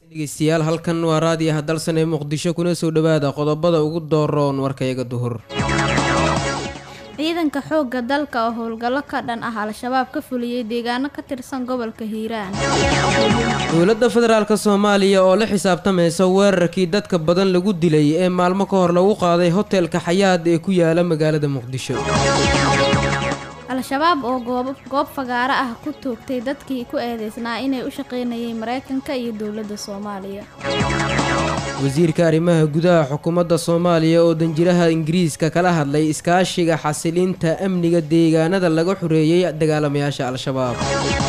dhegeystayaal halkan waa raadiyaha dalsan ee muqdisho kuna soo dhowaada qodobada ugu dooroon warkayaga duhur ciidanka xoogga dalka oo howlgallo ka dhan ah al-shabaab ka fuliyey deegaano ka tirsan gobolka hiiraan dowladda federaalk soomaaliya oo la xisaabtamaysa weerarkii dadka badan lagu dilay ee maalmo ka hor lagu qaaday hotelka xayaad ee ku yaala magaalada muqdisho al-shabaab oo goob fagaaro ah ku toogtay dadkii ku eedeysnaa inay u shaqaynayeen maraykanka iyo dowladda soomaaliya wasiirka arrimaha gudaha xukuumadda soomaaliya oo danjiraha ingiriiska kala hadlay iskaashiga xasilinta amniga deegaanada laga xoreeyey dagaalamayaasha al-shabaab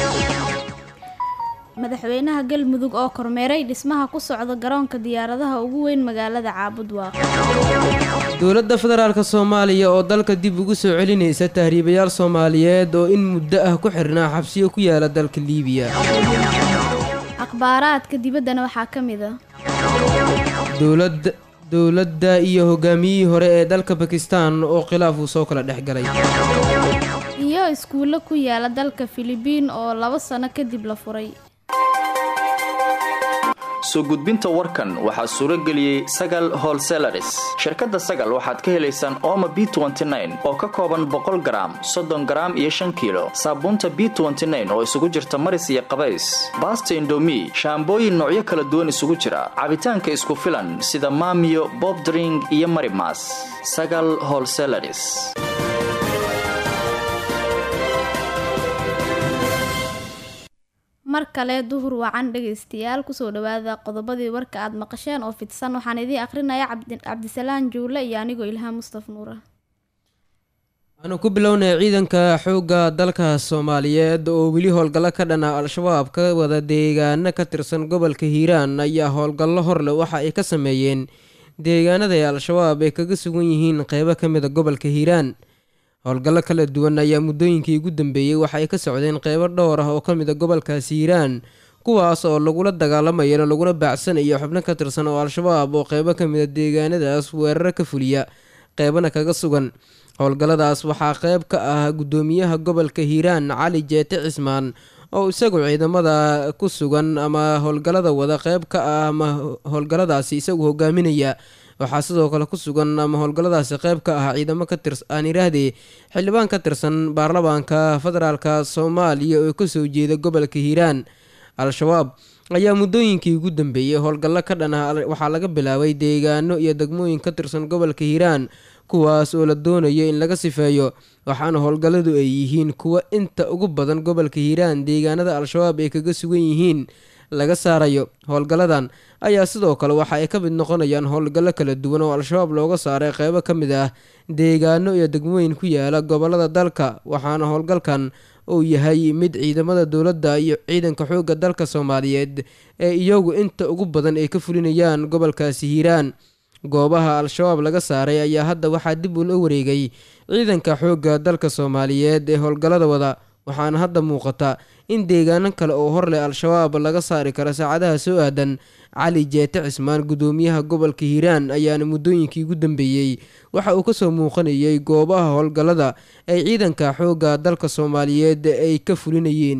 madaxweynaha galmudug oo kormeeray dhismaha ku socda garoonka diyaaradaha ugu weyn magaalada caabudwaaq dowladda federaalk soomaaliya oo dalka dib ugu soo celinaysa tahriibayaal soomaaliyeed oo in muddo ah ku xirnaa xabsiyo ku yaala dalka liibiya akhbaaraadka dibaddana waxaa ka mid a dowlad dowladda iyo hogaamiyihii hore ee dalka bakistan oo khilaaf uu soo kala dhex galay iyo iskuullo ku yaala dalka filibiin oo laba sano kadib la furay soo gudbinta warkan waxaa suuro geliyey sagal holselaris shirkadda sagal waxaad ka helaysaan ooma b oo ka kooban boqol garaam soddon garaam iyo shan kiilo saabuunta b oo isugu jirta maris iyo qabays baasta indomi shaambooyin noocyo kala duwan isugu jira cabitaanka isku filan sida maamiyo bobdring iyo marimas sagal holselaris mar kale duhur wacan dhegaystayaal kusoo dhawaada qodobadii warka aad maqasheen oo fidsan waxaan idiin akrinaya cabdisalaan juule iyo anigoo ilhaan mustaf nuura waxaanu ku bilownay ciidanka xoogga dalka soomaaliyeed oo weli howlgallo ka dhana al-shabaab ka wada deegaano ka tirsan gobolka hiiraan ayaa howlgallo horleh waxa ay ka sameeyeen deegaanada ay al-shabaab ay kaga sugan yihiin qeybo ka mida gobolka hiiraan howlgallo kala duwan ayaa muddooyinkii ugu dambeeyey waxa ay ka socdeen qeybo dhowr ah oo ka mid a gobolkaasi hiiraan kuwaas oo lagula dagaalamayana laguna baacsanayo xubno ka tirsan oo al-shabaab oo qeybo ka mid a deegaanadaas weeraro ka fuliya qeybana kaga sugan howlgalladaas waxaa qeyb ka ah guddoomiyaha gobolka hiiraan cali jeete cismaan oo isagu ciidamada ku sugan ama howlgallada wada qeyb ka ah ama howlgalladaasi isagu hogaaminaya waxaa sidoo kale ku sugan ama howlgalladaasi qeyb ka ah ciidamo ka tirs aan iraahdee xildhibaan ka tirsan baarlamaanka federaalka soomaaliya oo kasoo jeeda gobolka hiiraan al-shabaab ayaa muddooyinkii ugu dambeeyey howlgallo ka dhan ah waxaa laga bilaabay deegaano iyo degmooyin ka tirsan gobolka hiiraan kuwaas oo la doonayo in laga sifeeyo waxaana howlgalladu ay yihiin kuwa inta ugu badan gobolka hiiraan deegaanada al-shabaab ay kaga sugan yihiin laga saarayo howlgalladan ayaa sidoo kale waxa ay ka mid noqonayaan howlgallo kala duwan oo al-shabaab looga saaray qeybo ka mid ah deegaano iyo degmooyin ku yaala gobolada dalka waxaana howlgalkan uu yahay mid ciidamada dowladda iyo ciidanka xoogga dalka soomaaliyeed ee iyagu inta ugu badan ay ka fulinayaan gobolkaasi hiiraan goobaha al-shabaab laga saaray ayaa hadda waxaa dib ula wareegay ciidanka xoogga dalka soomaaliyeed ee howlgallada wada waxaana hadda muuqata in deegaano kale oo hor leh al-shabaab laga saari karo saacadaha soo aadan cali jeete cismaan guddoomiyaha gobolka hiiraan ayaana muddooyinkii ugu dambeeyey waxa uu kasoo muuqanayay goobaha howlgallada ay ciidanka xoogga dalka soomaaliyeed ay ka fulinayeen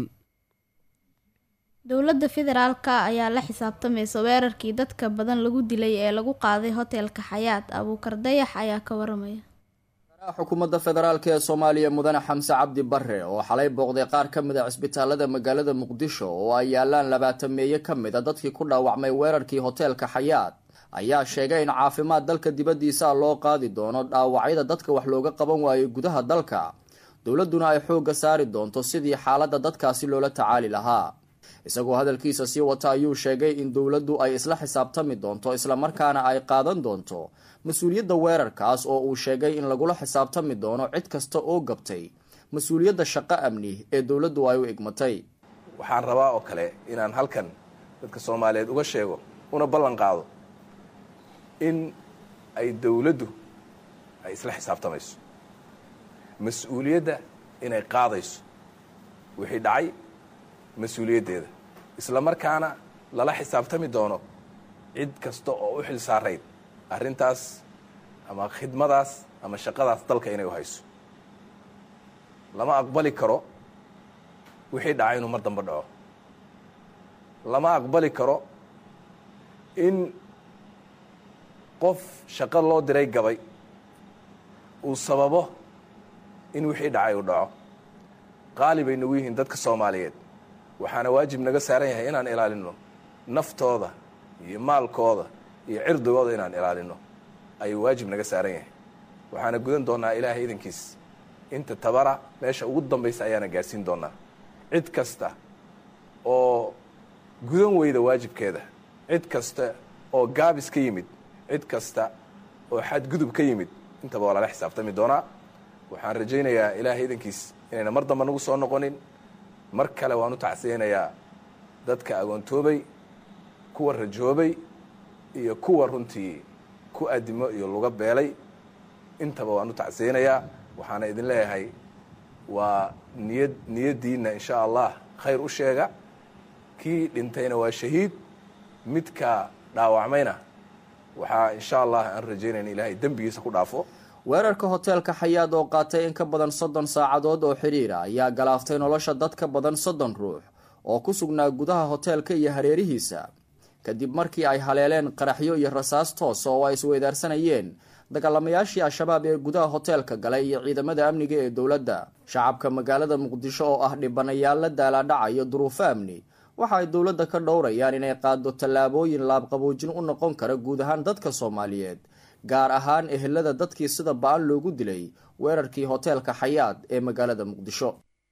dowladda federaalka ayaa la xisaabtamaysa weerarkii dadka badan lagu dilay ee lagu qaaday hotelka xayaat abuukar dayax ayaa ka waramaya xukuumadda federaalk ee soomaaliya mudane xamse cabdi bare oo xalay booqday qaar ka mid a cisbitaalada magaalada muqdisho oo ay yaalaan labaatan meeye ka mid a dadkii ku dhaawacmay weerarkii hoteelka xayaat ayaa sheegay in caafimaad dalka dibaddiisa loo qaadi doono dhaawacyada dadka wax looga qaban waayo gudaha dalka dowladduna ay xoogga saari doonto sidii xaaladda dadkaasi loola tacaali lahaa isagoo hadalkiisa sii wata ayuu sheegay in dowladdu ay isla xisaabtami doonto islamarkaana ay qaadan doonto mas-uuliyadda weerarkaas oo uu sheegay in lagula xisaabtami doono cid kasta oo gabtay mas-uuliyadda shaqo amni ee dowladdu ay u igmatay waxaan rabaa oo kale inaan halkan dadka soomaaliyeed uga sheego una ballan qaado in ay dowladdu ay isla xisaabtamayso mas-uuliyadda inay qaadayso wixii dhacay mas-uuliyaddeeda isla markaana lala xisaabtami doono cid kasta oo u xil saarayd arrintaas ama khidmadaas ama shaqadaas dalka inay u hayso lama aqbali karo wixii dhacay inuu mar dambe dhaco lama aqbali karo in qof shaqo loo diray gabay uu sababo in wixii dhacay uu dhaco qaali bay nagu yihiin dadka soomaaliyeed waxaana waajib naga saaran yahay inaan ilaalino naftooda iyo maalkooda iyo cirdigooda inaan ilaalino ayuu waajib naga saaran yahay waxaana gudan doonaa ilaahay idankiis inta tabara meesha ugu dambaysa ayaana gaadhsiin doonaa cid kasta oo gudan weyda waajibkeeda cid kasta oo gaabis ka yimid cid kasta oo xadgudub ka yimid intaba waa lala xisaabtami doonaa waxaan rajaynayaa ilaahay idankiis inayna mar damba nagu soo noqonin mar kale waan u tacsiyeynayaa dadka agoontoobay kuwa rajoobay iyo kuwa runtii ku adimo iyo luga beelay intaba waan u tacsiyeynayaa waxaana idin leeyahay waa niyad niyaddiinna insha allah khayr u sheega kii dhintayna waa shahiid midka dhaawacmayna waxaa insha allah aan rajaynayna ilaahay dembigiisa ku dhaafo weerarka hoteelka xayaad oo qaatay in ka badan soddon saacadood oo xidhiira ayaa galaaftay nolosha dad ka badan soddon ruux oo ku sugnaa gudaha hoteelka iyo hareerihiisa kadib markii ay haleeleen qaraxyo iyo rasaas toosa oo ay isweydaarsanayeen dagaalamayaashii al-shabaab ee gudaha hoteelka galay iyo ciidamada amniga ee dowladda shacabka magaalada muqdisho oo ah dhibanayaal la daalaadhacayo duruufo amni waxa ay dowladda ka dhowrayaan inay qaado tallaabooyin laabqaboojin u noqon kara guud ahaan dadka soomaaliyeed gaar ahaan ehelada dadkii sida ba-an loogu dilay weerarkii hoteelka xayaad ee magaalada muqdisho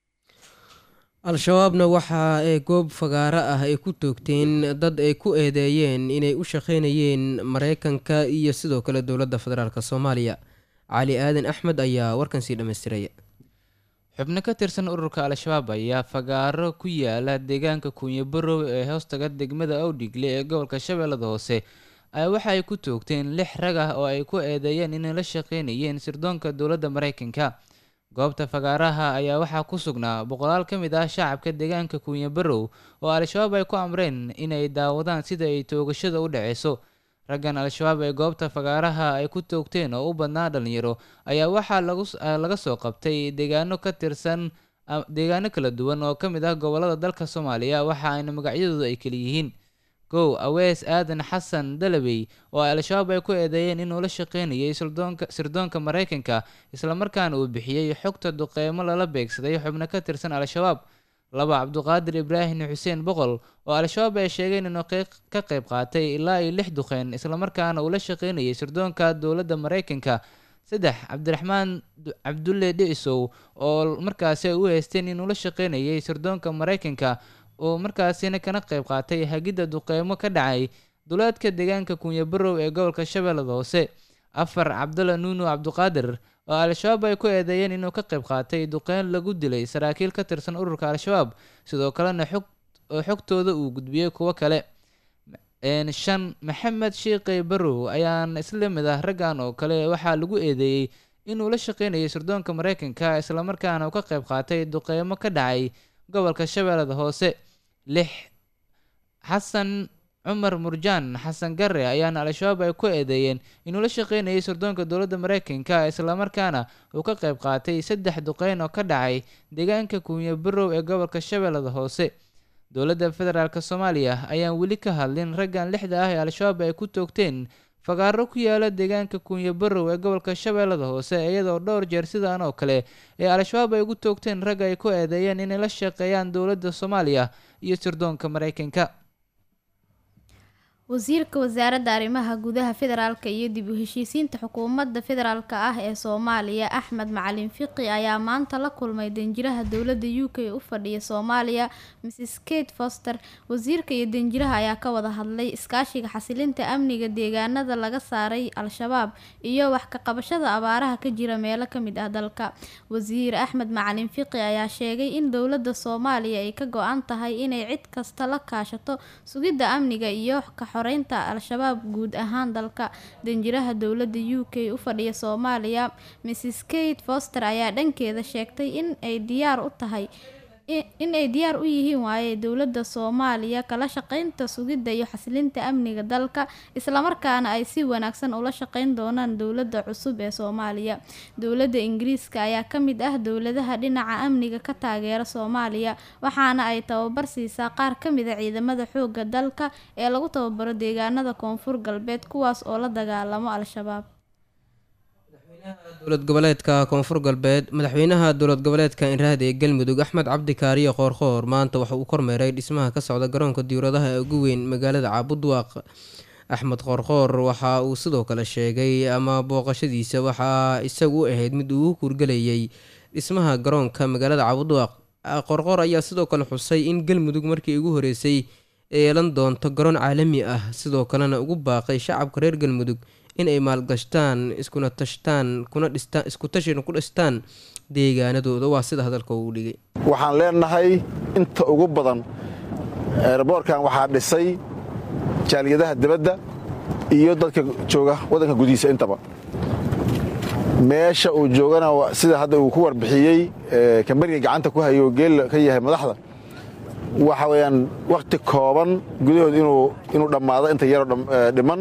al-shabaabna waxa ay goob fagaaro ah ay ku toogteen dad ay ku eedeeyeen inay u shaqeynayeen mareykanka iyo sidoo kale dowladda federaalk soomaaliya cali aadan axmed ayaa warkan sii dhammaystiraya xubno ka tirsan ururka al-shabaab ayaa fagaaro ku yaala deegaanka kuunyabarow ee hoostaga degmada awdhigle ee gobolka shabeellada hoose ayaa waxa ay ku toogteen lix rag ah oo ay ku eedeeyeen inay la shaqeynayeen sirdoonka dowladda mareykanka goobta fagaaraha ayaa waxaa ku sugnaa boqolaal ka mid ah shacabka deegaanka kuunyabarow oo al-shabaab ay ku amreen inay daawadaan sida ay toogashada u dhaceyso raggan al-shabaab ee goobta fagaaraha ay ku toogteen oo u badnaa dhalinyaro ayaa waxaa laga soo qabtay deegaano ka tirsan deegaano kala duwan oo ka mid ah gobolada dalka soomaaliya waxa ayna magacyadoodu ay kala yihiin kow awees aadan xasan dalabey oo al-shabaab ay ku eedeeyeen inuu la shaqeynayay sirdoonka mareykanka islamarkaana uu bixiyey xogta duqeymo lala beegsaday xubno ka tirsan al-shabaab laba cabduqaadir ibraahim xuseen boqol oo al-shabaab ay sheegeen inuu ka qayb qaatay ilaa iyo lix duqeyn islamarkaana uu la shaqeynayay sirdoonka dowladda mareykanka saddex cabdiraxmaan cabdulle dhicisow oo markaasi ay u haysteen inuu la shaqeynayay sirdoonka mareykanka oo markaasina kana qayb qaatay hagidda duqeymo ka dhacay duleedka deegaanka kunyabarow ee gobolka shabeellada hoose afar cabdalla nuunu cabduqaadir oo al-shabaab ay ku eedeeyeen inuu ka qayb qaatay duqeyn lagu dilay saraakiil ka tirsan ururka al-shabaab sidoo kalena xog oo xogtooda uu gudbiyey kuwo kale shan maxamed shiiqey barow ayaan isla mid ah raggan oo kale waxaa lagu eedeeyey inuu la shaqeynayay sirdoonka mareykanka islamarkaana uu ka qayb qaatay duqeymo ka dhacay gobolka shabeellada hoose lix xasan cumar murjaan xasan gare ayaana al-shabaab ay ku eedeeyeen inuu la shaqeynayay sirdoonka dowladda mareykanka islamarkaana uu ka qayb qaatay saddex duqeyn oo ka dhacay deegaanka kuunya barow ee gobolka shabeellada hoose dowladda federaalk soomaaliya ayaan weli ka hadlin raggan lixda ah ee al-shabaab ay ku toogteen fagaaro ku yaala deegaanka kuunya barow ee gobolka shabeellada hoose iyadoo dhowr jeer sidaan oo kale ee al-shabaab ay ugu toogteen rag ay ku eedeeyeen inay la shaqeeyaan dowladda soomaaliya iyo sirdoonka mareykanka wasiirka wasaaradda arrimaha gudaha federaalka iyo dib u heshiisiinta xukuumadda federaalk ah ee soomaaliya axmed macalin fiqi ayaa maanta la kulmay danjiraha dowladda u k u fadhiya soomaaliya mrs kate foster wasiirka iyo danjiraha ayaa ka wada hadlay iskaashiga xasilinta amniga deegaanada laga saaray al-shabaab iyo wax ka qabashada abaaraha ka jira meelo kamid ah dalka wasiir axmed macalin fiqi ayaa sheegay in dowladda soomaaliya ay ka go-an tahay inay cid kasta la kaashato sugidda amniga iyo xoreynta al-shabaab guud ahaan dalka danjiraha dowladda u k u fadhiya soomaaliya mrs kate foster ayaa dhankeeda sheegtay in ay diyaar u tahay in ay diyaar u yihiin waaye dowladda soomaaliya kala shaqeynta sugidda iyo xasilinta amniga dalka islamarkaana ay si wanaagsan ula shaqeyn doonaan dowladda cusub ee soomaaliya dowladda ingiriiska ayaa ka mid ah dowladaha dhinaca amniga ka taageera soomaaliya waxaana ay tababar siisaa qaar ka mid a ciidamada xoogga dalka ee lagu tababaro deegaanada koonfur galbeed kuwaas oo la dagaalamo al-shabaab dowlad goboleedka koonfur galbeed madaxweynaha dowlad goboleedka inraad ee galmudug axmed cabdi kaariyo qoorqoor maanta waxa uu kormeeray dhismaha ka socda garoonka diyauradaha ee ugu weyn magaalada caabudwaaq axmed qoorqoor waxa uu sidoo kale sheegay ama booqashadiisa waxaa isagu u ahayd mid uu u kuurgelayay dhismaha garoonka magaalada caabudwaaq qoorqoor ayaa sidoo kale xusay in galmudug markii ugu horeysay yeelan doonto garoon caalami ah sidoo kalena ugu baaqay shacabka reer galmudug in ay maalgashtaan iskuna tashtaan kuna dhistaan isku tashina ku dhistaan deegaanadooda waa sida hadalka uu dhigay waxaan leenahay inta ugu badan eeraboorkan waxaa dhisay jaaliyadaha dibadda iyo dadka jooga waddanka gudihiisa intaba meesha uu joogana sida hadda uu ku warbixiyey kambaniga gacanta ku hayo geel ka yahay madaxda waxa weeyaan wakhti kooban gudahood inuu dhammaado inta yaroo dhiman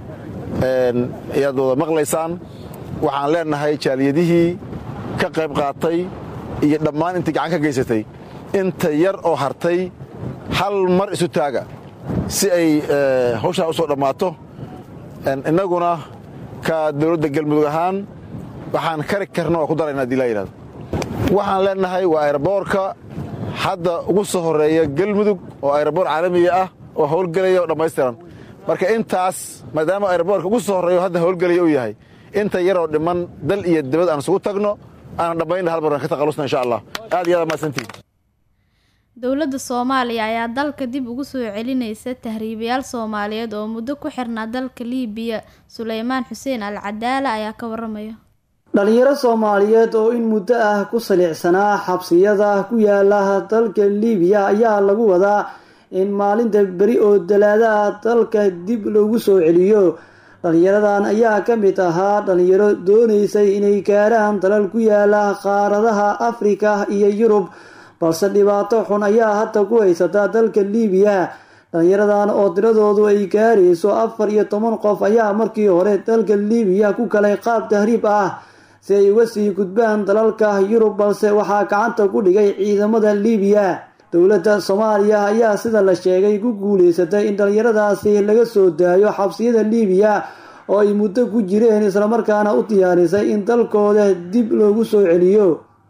ayaad wada maqlaysaan waxaan leenahay jaaliyadihii ka qayb qaatay iyo dhammaan intii gacan ka geysatay inta yar oo hartay hal mar isu taaga si ay hawshaa u soo dhammaato innaguna ka dowladda galmudug ahaan waxaan kari karna waa ku darayna hadii laa yidhahdo waxaan leenahay waa ayraboorka hadda ugu soo horreeya galmudug oo ayraboor caalamiga ah oo howlgelaya oo dhammaystiran marka intaas maadaama ayraboorka ugu soo horreeyo hadda howlgelaya uu yahay inta yaroo dhiman dal iyo dibad aan isugu tagno aanan dhammaynna hal mar aan ka taqalusna insha allah aad iyo aad mahadsantihin dowladda soomaaliya ayaa dalka dib ugu soo celinaysa tahriibayaal soomaaliyeed oo muddo ku xirnaa dalka liibiya suleymaan xuseen al cadaala ayaa ka waramaya dhalinyaro soomaaliyeed oo in muddo ah ku saliicsanaa xabsiyada ku yaala dalka liibiya ayaa lagu wadaa in maalinta beri oo dalaadaha dalka dib loogu soo celiyo dhalinyaradan ayaa ka mid ahaa dhalinyaro doonaysay inay gaaraan dalal ku yaala qaaradaha afrika iyo yurub balse dhibaato xun ayaa hadda ku haysata dalka liibiya dhalinyaradan oo tiradoodu ay gaarayso afar iyo toban qof ayaa markii hore dalka liibiya ku galay qaab tahriib ah si ay uga sii gudbaan dalalka yurub balse waxaa gacanta ku dhigay ciidamada liibiya dowladda soomaaliya ayaa sida la sheegay ku guuleysatay in dhalinyaradaasi laga soo daayo xabsiyada liibiya oo ay muddo ku jireen islamarkaana u diyaarisay in dalkooda dib loogu soo celiyo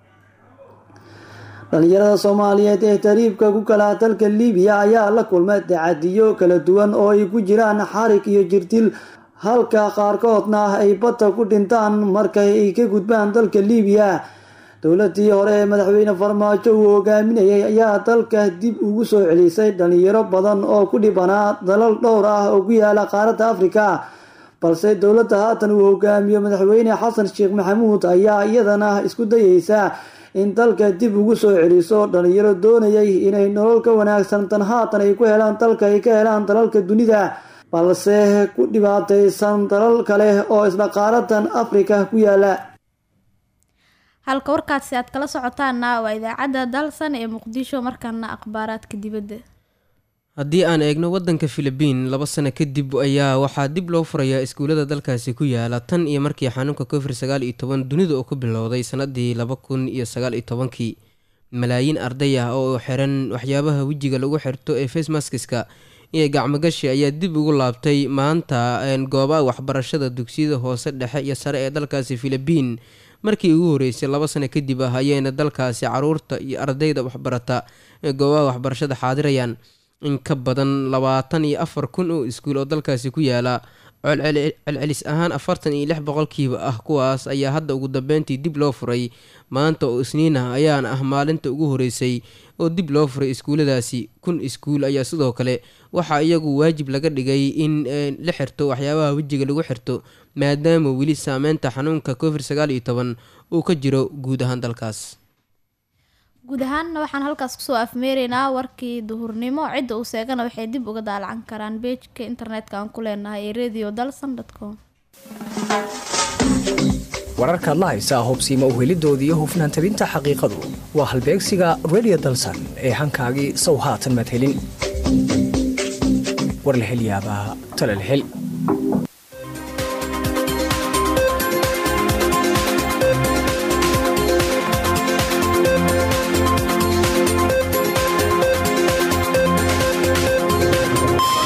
dhalinyarada soomaaliyeed ee tariibka ku kala dalka liibiya ayaa la kulma dacadiyo kala duwan oo ay ku jiraan xarig iyo jirtil halka qaarkoodna ay badda ku dhintaan marka ay ka gudbaan dalka liibiya dowladii hore ee madaxweyne farmaajo uu hogaaminayay ayaa dalka dib ugu soo celisay dhalinyaro badan oo ku dhibanaa dalal dhowr ah oo ku yaala qaaradda afrika balse dowladda haatan uu hogaamiyo madaxweyne xasan sheekh maxamuud ayaa iyadana isku dayeysa in dalka dib ugu soo celiso dhalinyaro doonayay inay nolol ka wanaagsan tan haatan ay ku helaan dalka ay ka helaan dalalka dunida balse ku dhibaataysan dalal kale oo isla qaaradan afrika ku yaala halka warkaasi aad kala socotaana waa idaacadda dalsan ee muqdisho markaana akhbaaraadka dibadda haddii aan eegno waddanka filibiin laba sano kadib ayaa waxaa dib loo furayaa iskuullada dalkaasi ku yaala tan iyo markii xanuunka covid sagaal iyo toban dunida oo ku bilowday sanadii laba kun iyo sagaal iyo tobankii malaayiin arday ah oo xiran waxyaabaha wejiga lagu xirto ee facemaskiska iyo gacmogashi ayaa dib ugu laabtay maanta goobaha waxbarashada dugsiyada hoose dhexe iyo sare ee dalkaasi filibiin markii ugu horeysay laba sano kadib ah ayayna dalkaasi caruurta iyo ardayda waxbarata ee goobaha waxbarashada xaadirayaan in ka badan labaatan iyo afar kun oo iskuul oo dalkaasi ku yaala celcelis ahaan afartan iyo lix boqolkiiba ah kuwaas ayaa hadda ugu dambeyntii dib loo furay maanta oo isniin ah ayaana ah maalinta ugu horeysay oo dib loo furay iskuulladaasi kun iskuul ayaa sidoo kale waxaa iyagu waajib laga dhigay in la xirto waxyaabaha wejiga lagu xirto maadaama weli saameynta xanuunka covid sagaal iyo toban uu ka jiro guud ahaan dalkaas guud ahaanna waxaan halkaas kusoo afmeeraynaa warkii duhurnimo cidda uu seegana waxay dib uga daalacan karaan beejka internetka aan ku leenahay ee radio dalson com wararkaad la haysaa hubsiima uhelidooda iyo hufnaan tabinta xaqiiqadu waa halbeegsiga redio dalsan ee hankaagii sow haatan madhelin war la hel yaabaa tale la hel